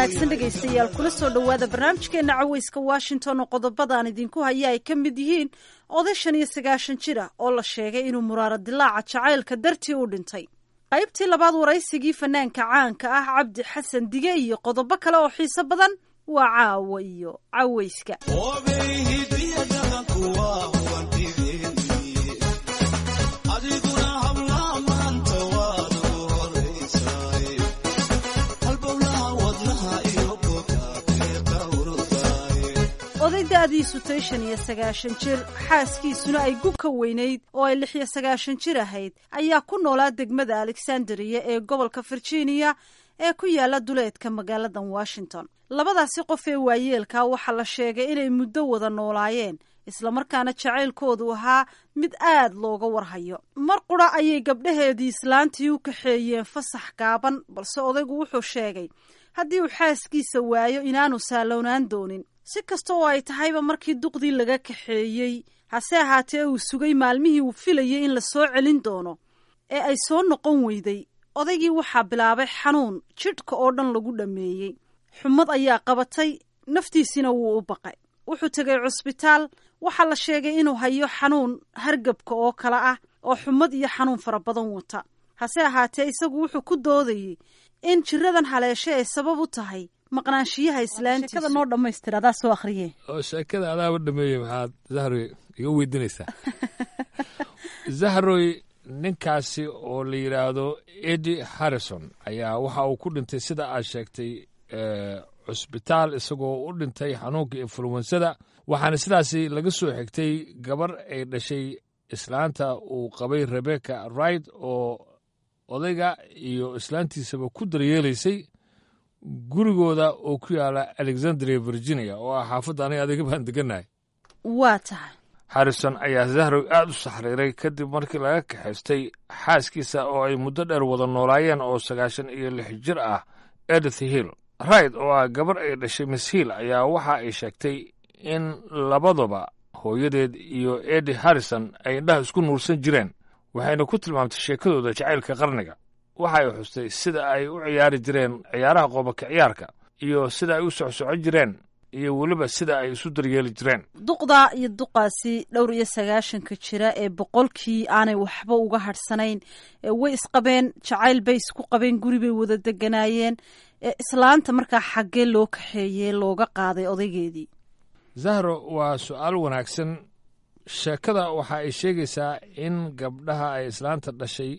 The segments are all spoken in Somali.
wanaagsan dhegaystayaal kula soo dhowaada barnaamijkeena caweyska washington oo qodobadaan idinku haya ay ka mid yihiin oday shan iyo sagaashan jir ah oo la sheegay inuu muraaro dilaaca jacaylka dartii u dhintay qaybtii labaad waraysigii fanaanka caanka ah cabdi xasan dige iyo qodobo kale oo xiiso badan waa caawa iyo caweyska oday da-diisu tay shan iyo sagaashan jir xaaskiisuna ay gub ka weynayd oo ay lix iyo sagaashan jir ahayd ayaa ku noolaa degmada alexandria ee gobolka virginia ee ku yaala duleedka magaaladan washington labadaasi qof ee waayeelka waxaa la sheegay inay muddo wada noolaayeen islamarkaana jacaylkoodu ahaa mid aad looga warhayo mar qura ayay gabdhaheedii islaantii u kaxeeyeen fasax gaaban balse odaygu wuxuu sheegay haddii uu xaaskiisa waayo inaanu saalownaan doonin si kasta oo ay tahayba markii duqdii laga kaxeeyey hase ahaatee uu sugay maalmihii uu filayay in la soo celin doono ee ay soo noqon weyday odaygii waxaa bilaabay xanuun jidhka oo dhan lagu dhammeeyey xumad ayaa qabatay naftiisina wuu u baqay wuxuu tegay cusbitaal waxaa la sheegay inuu hayo xanuun hargabka oo kale ah oo xumad iyo xanuun fara badan wata hase ahaatee isagu wuxuu ku doodayey in jiradan haleeshe ay sabab u tahay maqnaanshiyaha islaantiisa noo dhamaystir adaa soo akhriye oo sheekada adaaba dhameeyey maxaad zahroy iga weydiinaysaa zahroy ninkaasi oo la yidhaahdo edi harrison ayaa waxa uu ku dhintay sida aad sheegtay cusbitaal isagoo u dhintay xanuunka influensada waxaana sidaasi laga soo xigtay gabar ay dhashay islaanta uu qabay rebecca wright oo odayga iyo islaantiisaba ku daryeelaysay gurigooda oo ku yaala alexandria virginia oo ah xaafadda aniga adiga baan degannahay waa tahay harrison ayaa zahrow aad u saxriiray kadib markii laga kaxaystay xaaskiisa oo ay muddo dheer wada noolaayeen oo sagaashan iyo lix jir ah edith hill rayd oo ah gabar ay dhashay miss hill ayaa waxa ay sheegtay in labaduba hooyadeed iyo edi harrison ay indhaha isku nuursan jireen waxayna ku tilmaamtay sheekadooda jacaylka qarniga waxa ay xustay sida ay u ciyaari jireen ciyaaraha qoobaka ciyaarka iyo sida ay u socsocon jireen iyo weliba sida ay isu daryeeli jireen duqda iyo duqaasi dhowr iyo sagaashanka jira ee boqolkii aanay waxba uga hadhsanayn way isqabeen jacayl bay isku qabeen guri bay wada deganaayeen islaanta markaa xaggee loo kaxeeyey looga qaaday odaygeedii zahro waa su-aal wanaagsan sheekada waxa ay sheegaysaa in gabdhaha ay islaanta dhashay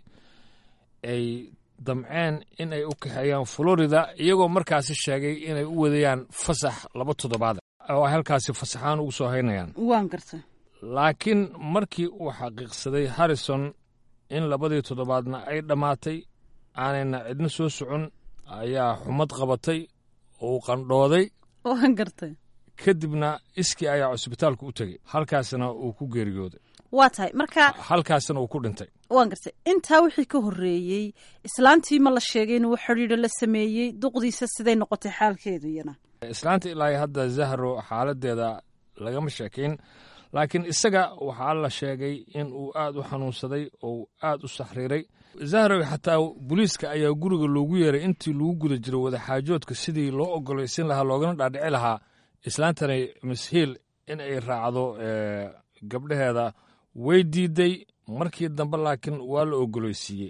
ay damceen in ay u kaxeeyaan florida iyagoo markaasi sheegay inay u wadayaan fasax laba toddobaad oo ay halkaasi fasaxaan ugu soo haynayaan waan garta laakiin markii uu xaqiiqsaday harrison in labadii toddobaadna ay dhammaatay aanayna cidna soo socon ayaa xumad qabatay oo uu qandhooday waan gartay kadibna iskii ayaa cusbitaalku u tegey halkaasna uu ku geeriyooday waa tahay marka halkaasna uu ku dhintay waan gartay intaa wixii ka horreeyey islaantii ma la sheegay inuu xidhiidho la sameeyey duqdiisa siday noqotay xaalkeedu iyana islaanta ilaa hadda zahro xaaladeeda lagama sheekayn laakiin isaga waxaa la sheegay in uu aad u xanuunsaday oo aad u saxriiray zahrow xataa booliiska ayaa guriga loogu yeeray intii lagu guda jiro wadaxaajoodka sidii loo ogolaysin lahaa loogana dhaadhici lahaa islaantani mishiil in ay raacdo gabdhaheeda way diiday markii dambe laakiin waa la ogolaysiiyey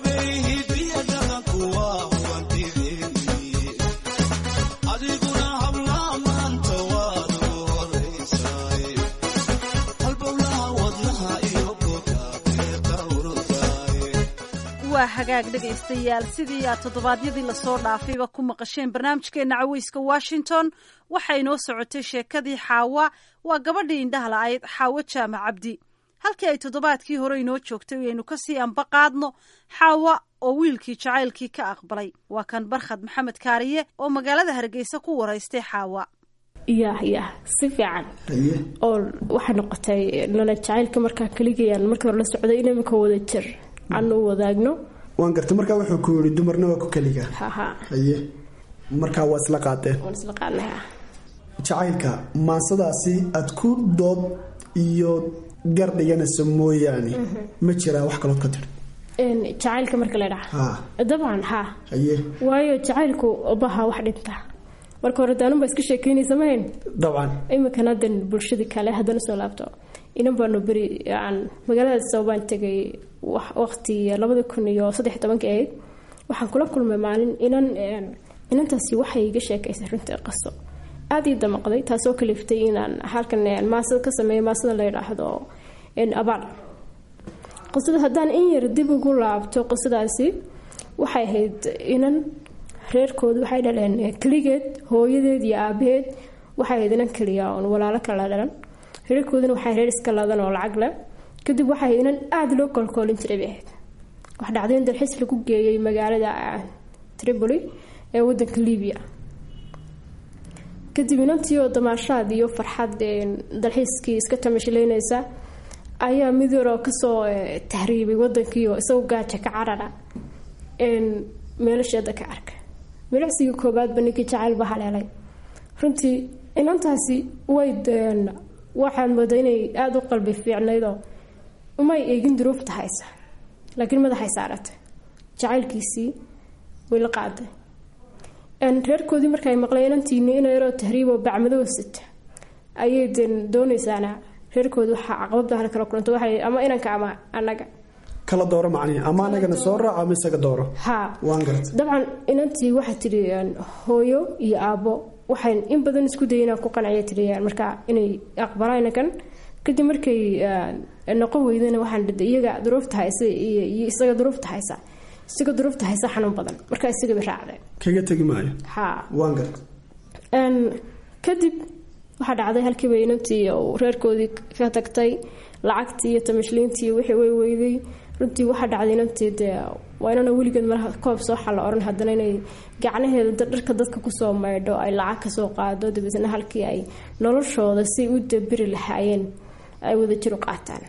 waa hagaag dhegaystayaal sidii aad toddobaadyadii lasoo dhaafayba ku maqasheen barnaamijkeenna caweyska washington waxay inoo socotay sheekadii xaawa waa gabadhii indhaha la-ayd xaawo jaamac cabdi halkii ay toddobaadkii hore inoo joogtay aynu kasii anba qaadno xaawa oo wiilkii jacaylkii ka aqbalay waa kan barkhad maxamed kaariye oo magaalada hargeysa ku waraystay xaawa yah yah si fiican oo waxay noqotay nolol jacaylka markaa keligayaan markii hore la socday in imika wada jir aanu wadaagno waan gartay markaa wuxuu ku yidhi dumarna waa ku keliga haha haye markaa waa isla qaadeen waan isla qaadnay jacaylka maansadaasi aad ku dood iyo gar dhiganayso mooyaane ma jiraa wax kalood ka tir jacaylka marka la dhaha ha dabcan ha haye waayo jacaylku baha wax dhinta marka hore daanunbaa iska sheekeynaysa mahayn dabcan iminkana hadan bulshadii kale haddana soo laabto inan baanu beri aan magaalada sababaan tegay waqti labada kun iyo saddex tobankii ahayd waxaan kula kulmay maalin inan inantaasi waxay iga sheekaysay runtii qaso aada ii damaqday taasoo kaliftay inaan halkan maasada ka sameeyo maasada la yidhaahdo abaal qisada haddaan in yar dib ugu laabto qisadaasi waxay ahayd inan reerkoodu waxay dhaleen keligeed hooyadeed iyo aabaheed waxay ahayd inan keliya oon walaalo kala dhalan reerkooduna waxay reer iska ladan oo lacag leh kadib waxay ahayd inan aada loo kolkoolin jiray bay ahayd wax dhacday in dalxiis lagu geeyay magaalada tripoli ee wadanka libiya kadib inantii oo damaashaad iyo farxad dalxiiskii iska tamashileynaysa ayaa mid yaroo kasoo tahriibay wadankii oo isagoo gaaja ka carara meelasheeda ka arka milicsigii koobaadba ninkii jacaylba haleelay runtii inantaasi way waxaad moodaa inay aada u qalbi fiicnaydoo umay eegin duruufta haysa laakiin madaxay saaratay jacaylkiisii way la qaaday reerkoodii markaay maqleen inantiini ina yaroo tahriiboo bacmadoo sita ayay den doonaysaana reerkooda waxaa caqabada hal kala kulanta waxay ama inanka ama anaga kala dooro macnihi ama anagana soo raac ama isaga dooro haa waan garta dabcan inantii waxaa tidhi hooyo iyo aabbo waxay in badan isku dayay inaan ku qanciya tidhi markaa inay aqbalaan inankan kadib markay noqon weydana waxaan dhada iyaga duruufta haysa iyo isaga duruufta haysa isaga duruufta haysa xanuun badan markaa isagaba raacday kaga tegi maayo haa waan garta kadib waxaa dhacday halkiiba inantii reerkoodii ka tagtay lacagtii iyo tamashliintii wixii way weyday runtii waxaa dhacday inantii dee waa inana weligeed malaha koob sooxa la oran haddana inay gacnaheeda dharka dadka kusoo maydho ay lacag kasoo qaado dabeetna halkii ay noloshooda si u dabiri lahaayeen ay wadajir u qaataan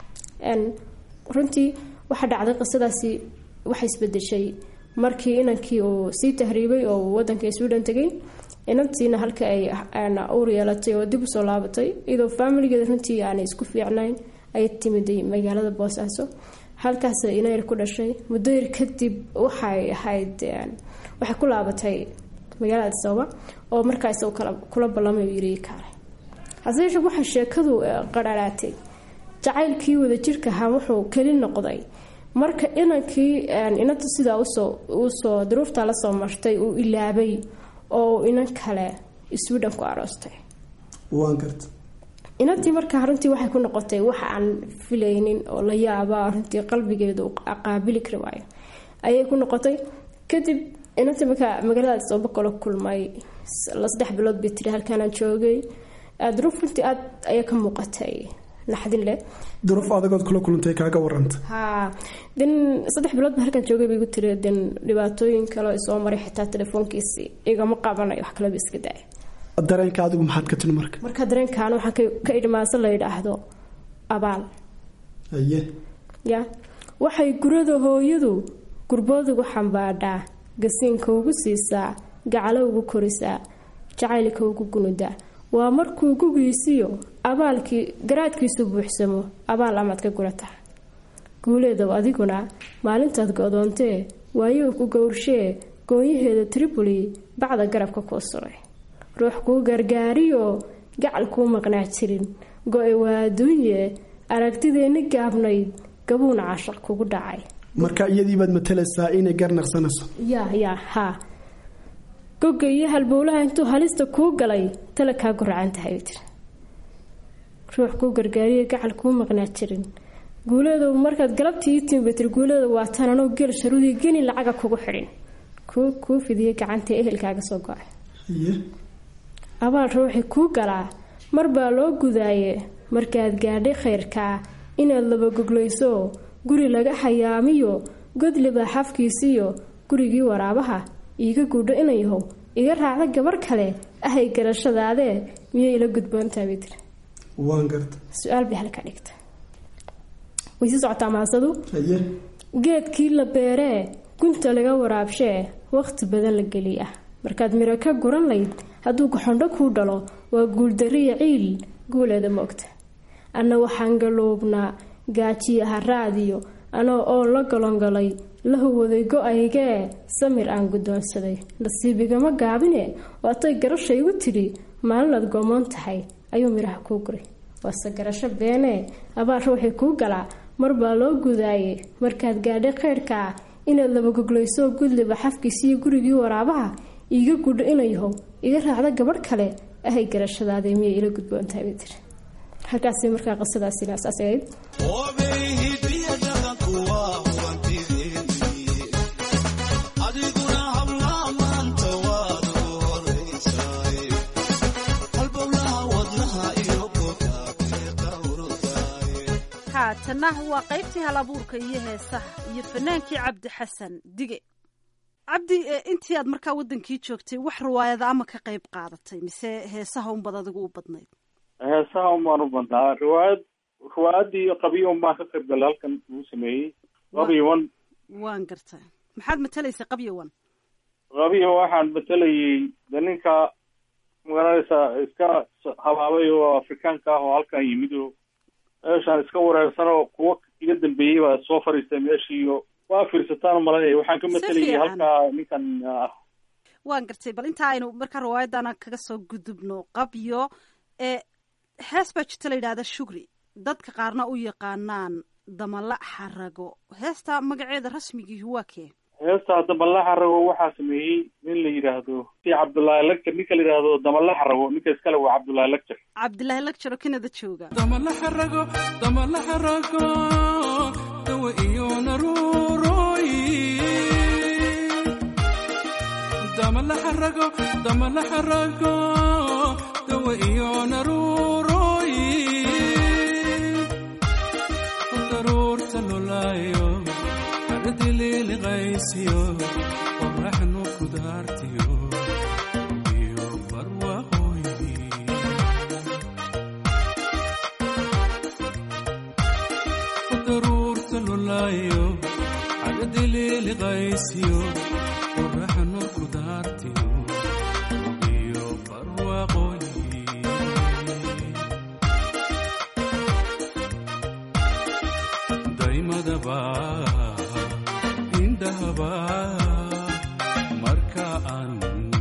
runtii waxaa dhacday qisadaasi waxay isbedeshay markii inankii uu sii tahriibay oo wadanka sweden tegay inantiina halka ay uur yeelatay oo dib usoo laabatay iyadoo faamiligeeda runtii aanay isku fiicnayn ayay timiday magaalada boosaaso halkaas inayar ku dhashay muddo yar kadib waxay ahayd waxay ku laabatay magaalada adisababa oo markaas kula ballamay yiri kaale hase yeeshee waxay sheekadu qararaatay jacaylkii wadajirka ahaa wuxuu keli noqday marka inankii inanta sidaa usoo usoo duruuftaa lasoo martay uu ilaabay oo inan kale sweden ku aroostay waan garta inantii markaa runtii waxay ku noqotay wax aan filaynin oo la yaaba runtii qalbigeedu qaabili kari waayo ayay ku noqotay kadib inantii markaa magaalada sooba kala kulmay saddex bilood bay tiri halkaanaan joogay duruuf runtii aad ayaa ka muuqatay naxdin leh duruuf adagood kula kulantay kaaga waranta haa den saddex bilood ba halkan joogay bay igu tiri den dhibaatooyin kale soo maray xitaa telefoonkiisi igama qabanayo wax kaleba iska daaya dareenka adigu maxaad ka tiri marka marka dareenkan waxaan ka idhmaasa la yidhaahdo abaal aye ya waxay gurada hooyadu gurboodugu xambaadhaa gasiinka ugu siisaa gacalo ugu korisaa jacaylka ugu gunudaa waa markuu gugiisiyo abaalkii garaadkiisu buuxsamo abaal amaad ka gurataa guuleedow adiguna maalintaad go-doontee waayuu ku gowrshee goonyaheeda tripoli bacda garabka kuu suray ruux kuu gargaariyo gacal kuu maqnaa jirin go-e waa adduunye aragtideenni gaabnayd gabuuna cashaq kugu dhacay marka iyadiibaad matalaysaa inay garnaqsanayso yaa yaa haa goga iyo halbowlaha intuu halista kuu galay tala kaa guracan tahay bay tiri ruux kuu gargaariyo gacal kuu maqnaa jirin guuleedow markaad galabtii ii timi bay tiri guuleeda waa tan anoo gel sharudii geni lacaga kugu xidhin kuu fidiyay gacantii ehelkaaga soo go-ay aye abaal ruuxi kuu galaa mar baa loo gudaaye markaad gaadhay khayrkaa inaad labagoglayso guri laga xayaamiyo godliba xafkiisiyo gurigii waraabaha iiga guudho inayahow iga raacda gabar kale ahay garashadaadee miyay ila gudboontaa bay tiri waan garta su-aal bay halka dhigta way sii socotaa maasadu aye geedkii la beeree gunta laga waraabshee waqti badan la geliya markaad miro ka guran layd hadduu gaxondho kuu dhalo waa guuldariya ciil guuleeda moogta anna waxaan galoobnaa gaajiya haraadiyo anoo oo la golongalay la huwaday go-aygee samir aan guddoonsaday nasiibigama gaabine waatay garasha igu tidhi maalinaad goomoon tahay ayuu midhaha kuu guray waase garasho beenee abaar ruuxii kuu galaa mar baa loo gudaayey markaad gaadhay qaydhka ah inaad labagoglayso gudliba xafkiisiiyo gurigii waraabaha iiga gudho inayahow iga raacda gabadh kale ahay garashadaadii miyay ila gudboontahay bay tiri halkaasi markaa qisadaasina saas ahayd haatana waa qaybtii hal abuurka iyo heesaha iyo fanaankii cabdi xasan dige cabdi intii aad markaa wadankii joogtay wax riwaayada ama ka qayb qaadatay mise heesaha unbad adigu u badnayd heesaha unbaan u badnaa riwaayad riwaayadii qabiyo unbaan ka qayb galay halkan uu sameeyey qabiyowan waan garta maxaad matelaysay qabyowan qabiyo waxaan matelayay de ninka magaranaysaa iska habaabay oo afrikaanka ah oo halkan yimid oo meeshaan iska wareersan oo kuwa iga dambeeyey baa soo fariistay meeshiiyo waa fiirsataan malanaya waxaan ka matelayay halkaa ninkan ah waan gartay bal inta aynu markaa riwaayadana kaga soo gudubno qabyo ee hees baa jirta la yidhahda shugri dadka qaarna u yaqaanaan damala xarago heesta magaceeda rasmigiihi waa kee heesta damala xarago waxaa sameeyey nin la yidhaahdo si cabdullaahi lagjar ninka la yidhaahdo damala xarago ninka iskale waa cabdullaahi lagjar cabdilaahi lagjar oo kanada jooga damala xarago damala xarago dawa iyo naruuroy damala xarago damala xarago dawa iyo naruuroy daruurta lolaayo aradililiqaysiyo qoraxnu kudaartiyo iyo barwaqooy daruurta lolaayo aradililiqaysiyo qoraxnu kudaartiyo iyo barwaqooy daymadaba indhahaba marka aan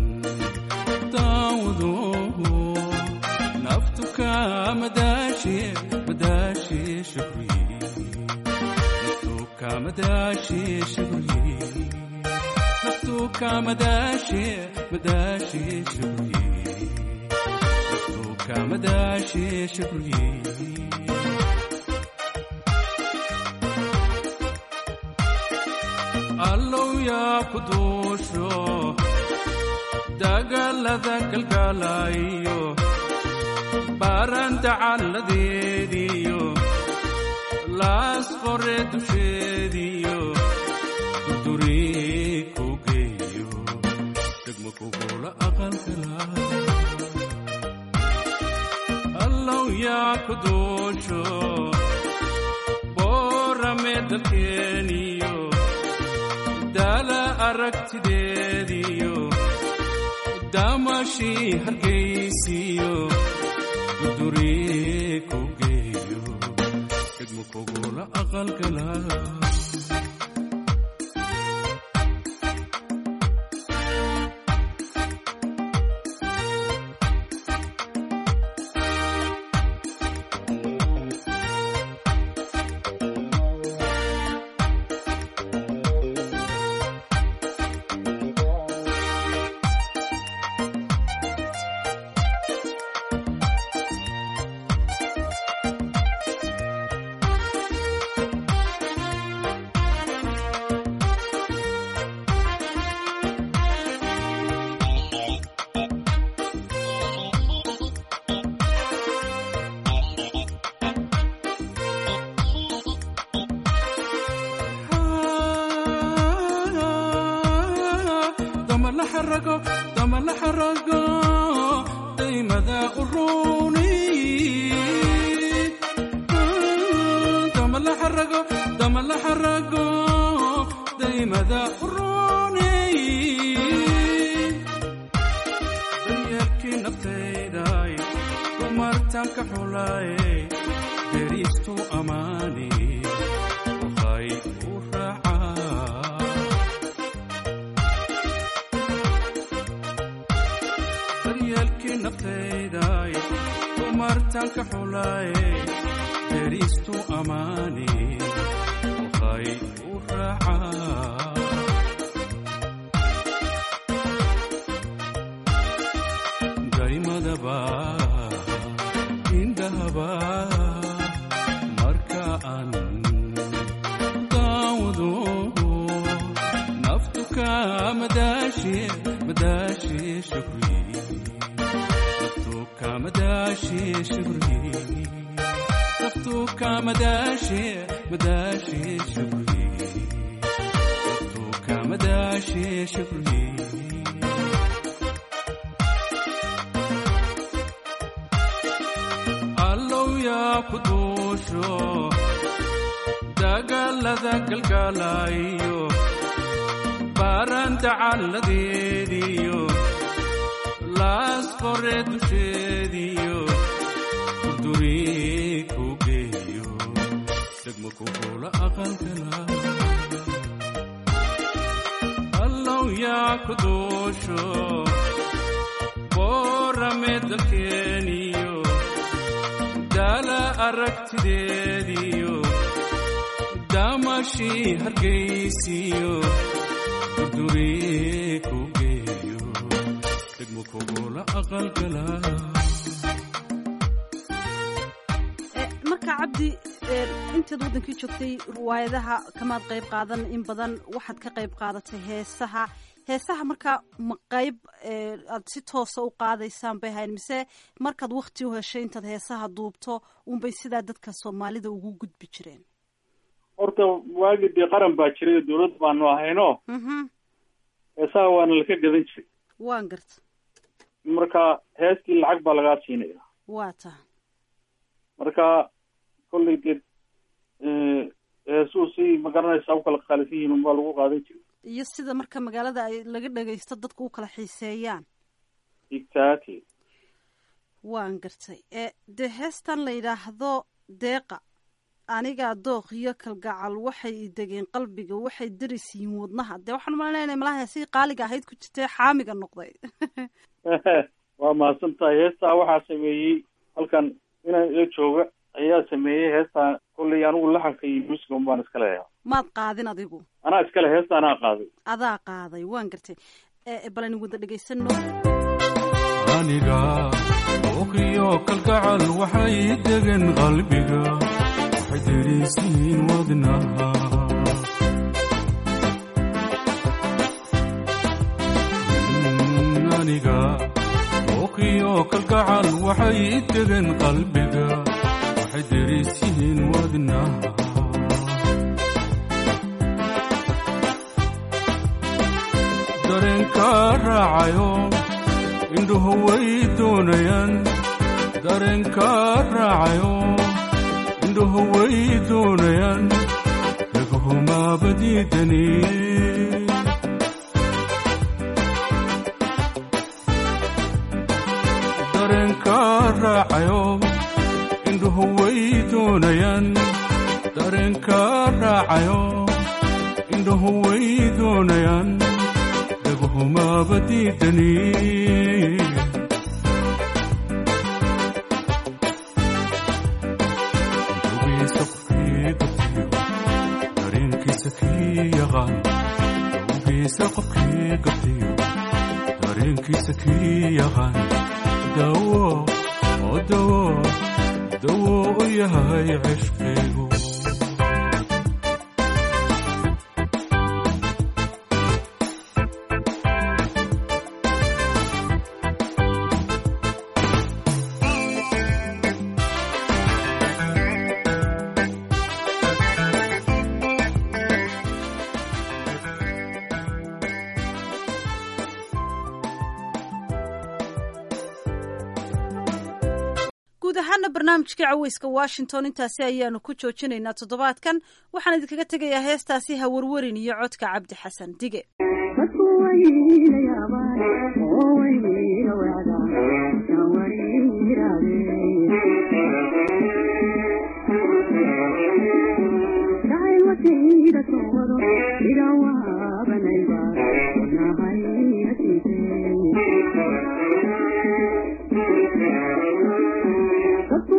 daawado naftu kamadaashe madaashe shukri naftu kamadaashe shukri naftu kamadaashe madaashe shukri naftu kamadaashe shukri allow yaa ku duusho dagaalada galgaalayo baaranta calladeediyo laas qore dusheediyo dudurii ku geeyo degmo kugula aqalkala allow yaa ku duusho boorame dalkeeniyo daala aragtideediyo daamashii hargaysiyo dudurii ku geeyo degmo kugula aqalkala dama la xarago dama la xarago daymada uruni dama la xarago dama la xarago daymada uruni daryarkii naftayday dumartanka xulaaye deriistu amaani waxay u raacaa matalka xulaaye deristu ammaane waxay u raacaa daymadaba indhahaba marka aan daawado naftu ka madaashe madaashe shukri naftu ka madaashe shukri naftu ka madaashe madaashe shukri naftu ka madaashe shukri allow yaa ku duusho dagaalada galgaalayo baaranta calladeediyo laas qore dusheediyo kurduri ku geeyo degmo ku howla aqalkala allow yaa ku duusho boorame dalkeeniyo daala aragtideediyo daamashii hargaysiyo durduri ku geeyo degmo kugula aqalgala marka cabdi intaad waddankii joogtay riwaayadaha kamaad qayb qaadan in badan waxaad ka qayb qaadatay heesaha heesaha markaa ma qayb aad si toosa u qaadaysaan bay ahayn mise markaad wakti u heshay intaad heesaha duubto unbay sidaa dadka soomaalida ugu gudbi jireen horta waagii dee qaran baa jiray dawlad baanu ahayno heesaha waana laka gadan jiray waan garta marka heestii lacag baa lagaa siinaya waa taha marka kollay dee heesuu si magaranaysaa u kala qaalisan yihiin unbaa lagu qaadan jiray iyo sida marka magaalada ay laga dhagaysto dadku u kala xiiseeyaan exactly waan gartay dee heestan la yidhaahdo deeqa anigaa dooq iyo kalgacal waxay degeen qalbiga waxay daris yihiin wadnaha dee waxaan umalaynaya malaha heesihii qaaliga ahayd ku jirtay xaamiga noqday waa mahadsan tahay heestaa waxaa sameeyey halkan inaan ila jooga ayaa sameeyey heestaa kollay anigu laxanka iyo musica un baan iska leeyaha maad qaadin adigu anaa iskale heesta anaa qaaday adaa qaaday waan gartay bal aynu wada dhegaysano aniga ooqiyo kalgacal waxay degen qalbiga waxay derisiin wadnaha aniga ooqiyo kalgacal waxay degen qalbiga waxay derisiin wadnaha dareenka raacayo indhuhu way doonayaan dareenka raacayo indhuhu way doonayaan dhagahumaba diidani dareenka raacayo indhuhu way doonayaan dareenka raacayo indhuhu way doonayaan dhagahumaba diidani dareenkiisa qofkii gabtiyo dareenkiisa kii yaqaan dawo oo dawo dawo u yahay cishqigu guud ahaana barnaamijkii caweyska washington intaasi ayaanu ku joojinaynaa toddobaadkan waxaan idinkaga tegayaa heestaasi hawarwarin iyo codka cabdi xasan dige Thank you.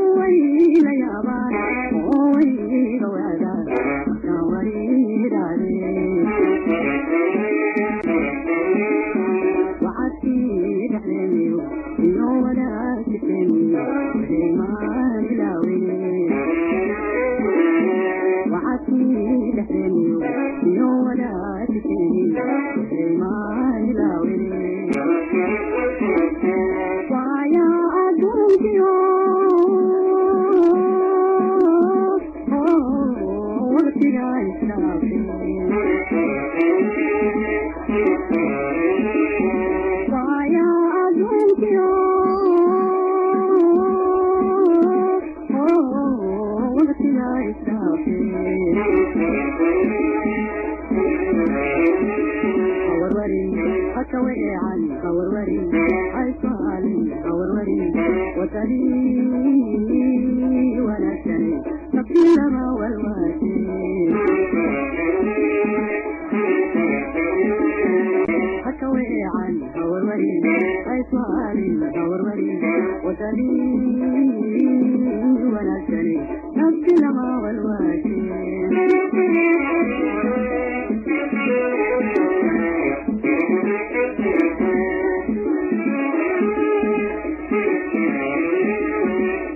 wadani wanaagsan